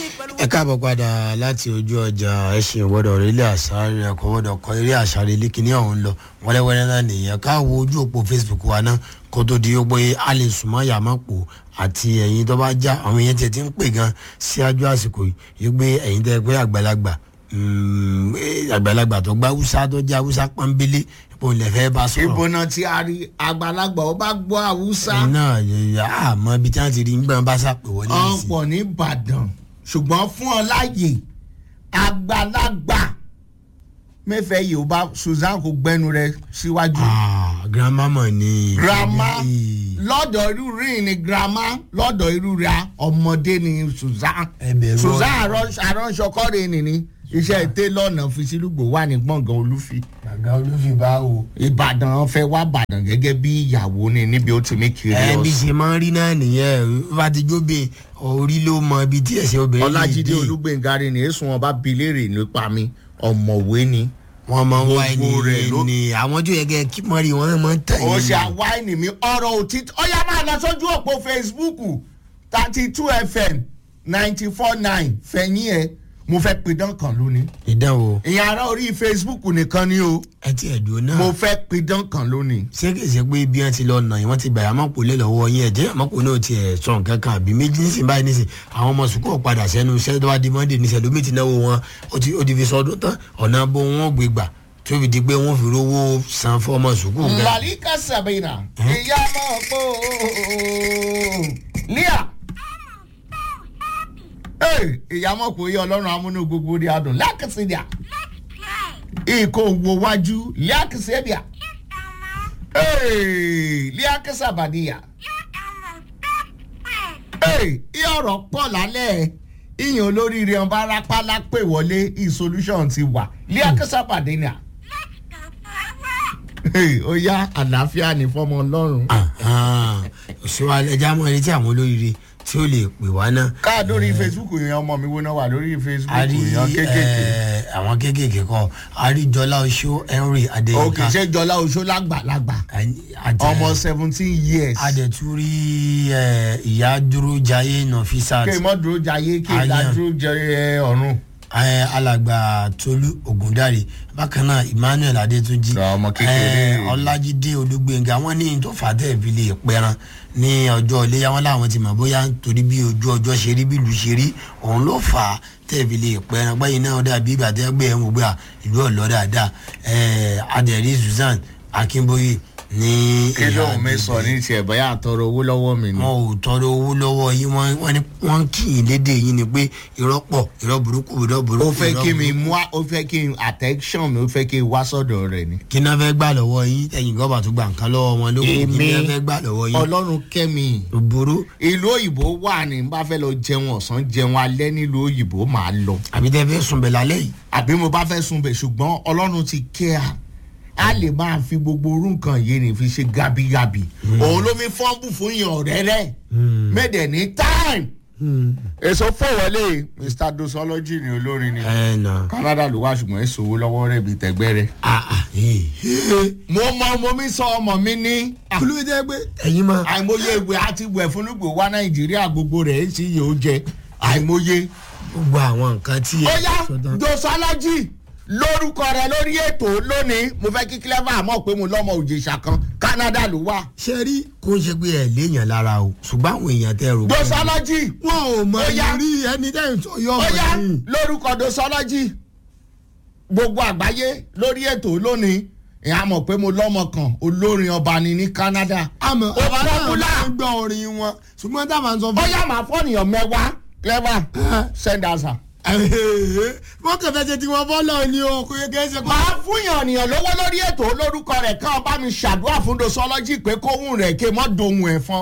ẹ káàbọ̀ padà láti ojú ọjà ẹṣin ìwọ́dọ̀ orílẹ̀ àṣàrẹ ẹ̀kọ́ wọ́dọ̀ kọ eré àṣàrẹ lẹ́kìnní ọ̀hún lọ wẹ́rẹ́wẹ́rẹ́ náà nìyẹn káwo ojú òpó facebook wa náà kó tó di pé a lè súnmọ́ yàmápò àti ẹ̀yin tó bá já àwọn èèyàn tiẹ̀ ti ń pè gan síájú àsìkò yìí pé ẹ̀yin tẹ́ pé àgbàlagbà àgbàlagbà tó gbá haúsá tó jẹ́ haúsá pọ́nbélé ipò ilẹ̀ fẹ́ bá sọ̀rọ̀. ìbò náà ti a rí àgbàlagbà ó bá gbọ́ haúsá náà àmọ́ ibi tí wọ́n ti rí ń gbọ́n bá sàpè wọlé sí. ọ̀pọ̀ ní ìbàdàn ṣùgbọ́n fún ọ láàyè àgbàlagbà mẹ́fẹ̀ẹ́ yìí ó bá susan kò gbẹ́nu rẹ síwájú. Ah, grandma mọ̀ ni. grandma Eh, lọ́dọ̀ irú rí ni grandma lọ́dọ̀ irú ra ọmọdé ni susan ẹbẹ̀rù susan aránṣọkọ́rẹ́ nìní iṣẹ́ ètè lọ́nà fisílùgbò wà ní gbọ̀ngàn olúfi gàgà olúfi bá o. ìbàdàn fẹ́ wá bàdàn gẹ́gẹ́ bí ìyàwó ni níbi ó ti mí kiri ẹ bí ọ̀sán. ṣe máa ń rí náà nìyẹn bá ti jóbe orí ló mọ ibi tí ẹsẹ obìnrin ọlájídé dé. olúgbẹ̀ngàrí ni èsùn wọn bá bi léèrè nípa mi ọ̀mọ̀wé ni. wọn máa ń wá ẹni Gbogbo rẹ̀ ló- ní àwọn tó yẹ kẹ kí mọ rí wọn máa ń tàn ó yín ṣe ni. àwáìnì mi ọ̀rọ̀ òtítọ́ ó yá máa lọ sójú òpó facebook thirty two fm ninety four nine fẹ̀yìn ẹ̀ mo fẹ́ pidán kan lónìí. ìdánwò ìyẹn ará orí facebook nìkan ni o ẹ ti ẹ̀dùn náà. mo fẹ́ pidán kan lónìí. ṣé kìí ṣe pé bí wọn ti lọ nà yín wọn ti bẹ̀rẹ̀ àmọ́pò lé lọ́wọ́ yín ẹ̀jẹ̀ àmọ́pò náà ti ẹ̀ sọ nǹkan kan àbí méjì nísìnyí báyìí nísìnyí àwọn ọmọ sùkúrù padà sẹ́nu iṣẹ́ tó bá di monday níṣẹ́ lómi ti náwó wọn ó ti ó ti fi sọdún tán ọ̀nà bó wọn gbé gbà tó fi di pé wọ́n fi rówó san fún ọmọ sùkúrù gan. malika sabina ìyá mọ̀ pé lia ìyá mọ̀ pé ọlọ́run amúnú gbogbo rí adùn lákìsídìá ìkó wo wájú lákìsídìá líákìsàbàdìyà ìyá ọ̀rọ̀ pọ̀ lálẹ́ ìyẹn olóríire ọba arápálá pè wọlé ìsolúṣọ̀n ti wà líákìsàbàdìyà ó yá àlàáfíà ní fọmọ ọlọ́run. òṣèwà ẹja mọ ẹni tí àwọn olóríire tí ó lè pè wá náà. káà lórí facebook yẹn ọmọ mi wo náà wà lórí facebook a rí yẹn kéékèèké. ẹ, àwọn kéékèèké kọ a rí jọlá oṣó henry òkè adéyínká ṣe jọlá oṣó lágbàlagbà àti ọmọ seventeen years. adẹ̀túrí ẹ, ìyá dúró jayé nọfisat kí mọ́ dúró jayé kí Ayan. ìlà dúró jẹ ọ̀run. ẹ, alàgbà tolú ògúndàrí bákan náà emmanuel adétúnjì Ọmọ kékeré. ẹ, ọlájídé olúgbẹngà wọn ní tó fà tẹ̀ fi lè pẹran ní ọjọ́ iléyà wọn làwọn ti mọ̀ bóyá nítorí bí ojú ọjọ́ ṣe rí bí ìlú ṣe rí òun ló fà á tẹ̀ fi lè pẹran gbẹ́yìn náà dàbí ìgbà tẹ́ gbé ẹ̀ ń gbé à ìlú ọ̀lọ́ dáadáa ẹ, adẹ̀rí susan akínbóyè ní kí ló ń mi sọ ní tiẹ̀ bóyá àtọrọ owó lọ́wọ́ mi ni. wọn ò tọrọ owó lọ́wọ́ yín wọ́n wọ́n ní wọ́n kì í léde yín ni pé irọ́ pọ̀ irọ́ burúkú irọ́ burúkú. ó fẹ́ irọ́ kí mi burúkú. mú ó fẹ́ kí n attention mi ó fẹ́ kí n wá sọ́dọ̀ rẹ̀ ni. kí náà fẹ́ gbà lọ́wọ́ yín ẹ̀yìn gọ́bà tó gbà nǹkan lọ́wọ́ wọn ló kù kí náà fẹ́ gbà lọ́wọ́ yín. ọlọ́run kẹ́mi òbúrú ìlú òyìnbó wà ní bá fẹ́ lọ jẹun ọ̀sán jẹun alẹ́ nílùú òyìnbó máa lọ. àbí tẹ́ fẹ́ sùn bẹ̀ lálẹ́ yìí. àbí mo bá fẹ́ sun bẹ̀ ṣùgbọ́n ọlọ́run ti kẹ́ a a lè máa fi gbogbo orú nǹkan yìí ní fi ṣe gabigabi òun ló mi fọ́nbù fún yàn ọ̀rẹ́rẹ́ mẹ́dẹ̀ ní time èso fọwọ́lé mr dosology ni olórin ni ẹ nà. canada ló wá ṣùgbọ́n èso owó lọ́wọ́ rẹ̀ bíi tẹ̀gbẹ́ rẹ̀. ah ah ee. mo mọ ọmọ mi sọ ọmọ mi ní kúlú jẹ́ pé ẹ̀yin máa. àìmọye ìwé àti ìwẹ̀ fúnúgbò wá nàìjíríà gbogbo rẹ̀ èsì yìí ó jẹ àìmọye. gbogbo àwọn nǹkan tí ó yá sọ tán. dosology lórúkọ rẹ lórí ètò lónìí mo fẹ́ kí clever mọ̀ pé mo lọ́mọ òjèṣà kan canada ló wà. ṣe rí kó ń ṣe pé ẹ léèyàn lára o ṣùgbọ́n àwọn èèyàn tẹ rò. pé- dosology wọn ò mọ Ó yá. ìrírí ẹni tẹ́ ń sọ yọ ó ọmọ yá yìí. lórúkọ dosology gbogbo àgbáyé lórí ètò lónìí ìyá mọ̀ pé mo lọ́mọ kan olórin ọba ni ní canada. àmọ́ Ó ọba náà popular. máa ń gbọ́ orin wọn ṣùgbọ́n táwọn sọ ó fún yá màá fọ́nìyàn mẹ́wàá clever send answer. wọ́n kàn fẹ́ ṣe tí wọ́n bọ́lọ̀ ni o kò yẹ kí ẹ ṣe kọ́. máa fúnyàn ènìyàn lówó lórí ètò olórúkọ rẹ̀ kàn bá mi ṣàdúrà fún dosology pé kóhùn rẹ̀ ké mọ́ dohun ẹ̀fọn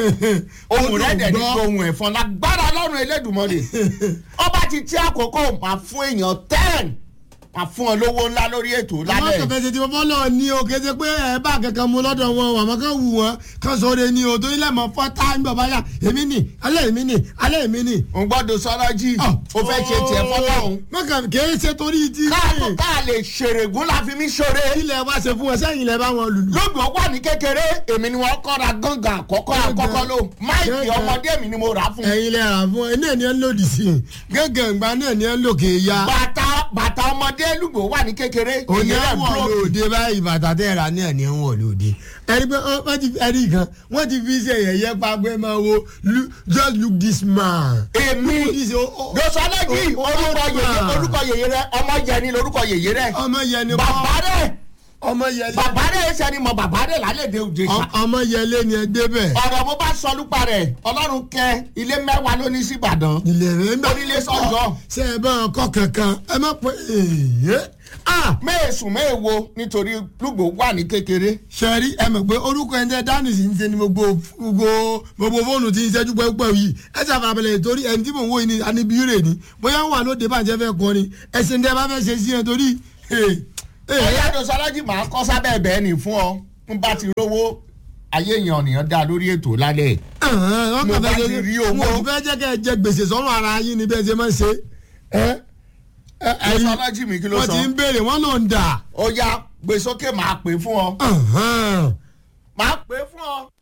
ohun rẹ̀ dẹ̀ ní dohun ẹ̀fọn lágbára lọ́rùn elédùnmọ́lẹ̀ ọba ti tí àkókò máa fún èèyàn ten máa fún ọ lówó ńlá lórí ètò àwọn lálẹ́ kẹfẹ ṣe ti fọfọ lọ ní o kéde pé ẹ bá kankan mu lọ́dọ̀ wọn àmọ́ kan wù wọn kan sọ̀rọ̀ ni o torí lẹmọ fọta ń bọ báyà èmi nì alẹ́ èmi nì alẹ́ èmi nì. n gbọ́dọ̀ sọ́rọ́ jì o fẹ́ ṣe tiẹ̀ fọlọ́hún. mọ̀kàn kìí ṣe torí ti. káàkó ká lè ṣèrègùn la fi mí ṣoore. ilẹ̀ wa ṣe fún ẹ sẹ́yìn ilẹ̀ bá wọn lùlù. lóògbé wà ní kékeré èmi ni wọ́n kọ́ra gángan àkọ́kọ́ àkọ́kọ́ ló máìkì Gángan. ọmọdé mi ni mo rà á fún. ẹ̀yin lè rà fún ẹ náà ni ẹ ń lòdì sí i gángan ìgbà náà ni ẹ ń lò kè é ya. bàtà bàtà ọmọdé lùgbò wà ní kékeré. òní èyí rẹ̀ àwọn búrò. lòdì báyìí bàtà tẹ́ ra náà ni ẹ ń wọ̀ lòdì. ẹni pé ọ- wọ́n ti ẹni kan wọ́n ti fi ṣe yẹ̀yẹ́ pa pé máa wo "Look- just look this man. èmi This- oh, oh, dosọlẹ́jì oh, oh, orúkọ oh, yèyé man. orúkọ yèyé rẹ ọmọ yẹni lorúkọ yèyé rẹ. ọmọ yẹn ni bàbá rẹ ọmọ yẹn bàbá rẹ ṣe ni mọ bàbá rẹ lálẹ́ de òde ṣá. ọmọ yẹlé ni ẹ débẹ̀. ọ̀rọ̀ mo bá sọ lúpa rẹ̀ ọlọ́run kẹ ilé mẹ́wàá ló ní sí ìbàdàn. ilé rẹ̀ ń bá Onílé sọ́jọ́. ṣe é bá ọkọ kankan ẹ má pẹ́ èyí. mẹ́ẹ̀sùn mẹ́ẹ̀wo nítorí lùgbò wà ní kékeré. sẹ́rí ẹ mọ̀ pé orúkọ ẹni tẹ́ dání sí ń ṣe ni gbogbo gbogbo gbogbo fóònù tí ń ṣẹ́jú pẹ́pẹ́ yìí ẹ ṣàfàbẹ̀lẹ̀ torí ẹni tí mò ń wò yìí ni anibire ni bóyá wà lóde bàjẹ́ fẹ́ kọ́ ni ẹsẹ̀ ń tẹ́ bá fẹ́ ṣe sí ẹ torí. ọ̀yá dosọlẹ́jì máa kọ́ sábẹ́ ẹ̀bẹ̀ ni fún ọ n bá ti rówó ayé èèyàn ọ̀nìyàn dá lórí ètò lálẹ́. Mo bá ti rí owó. mo fẹ́ jẹ́ kẹ́ ẹ jẹ gbèsè sọ́run ara yín ni bẹ́ẹ̀ ṣe máa ń ṣe. ẹ ẹ ẹyin dosọlẹ́jì mi kí ló wọ́n sọ. ti ń béèrè wọ́n ló ń dà. ó yá gbé sókè máa pè fún ọ. máa pè fún ọ.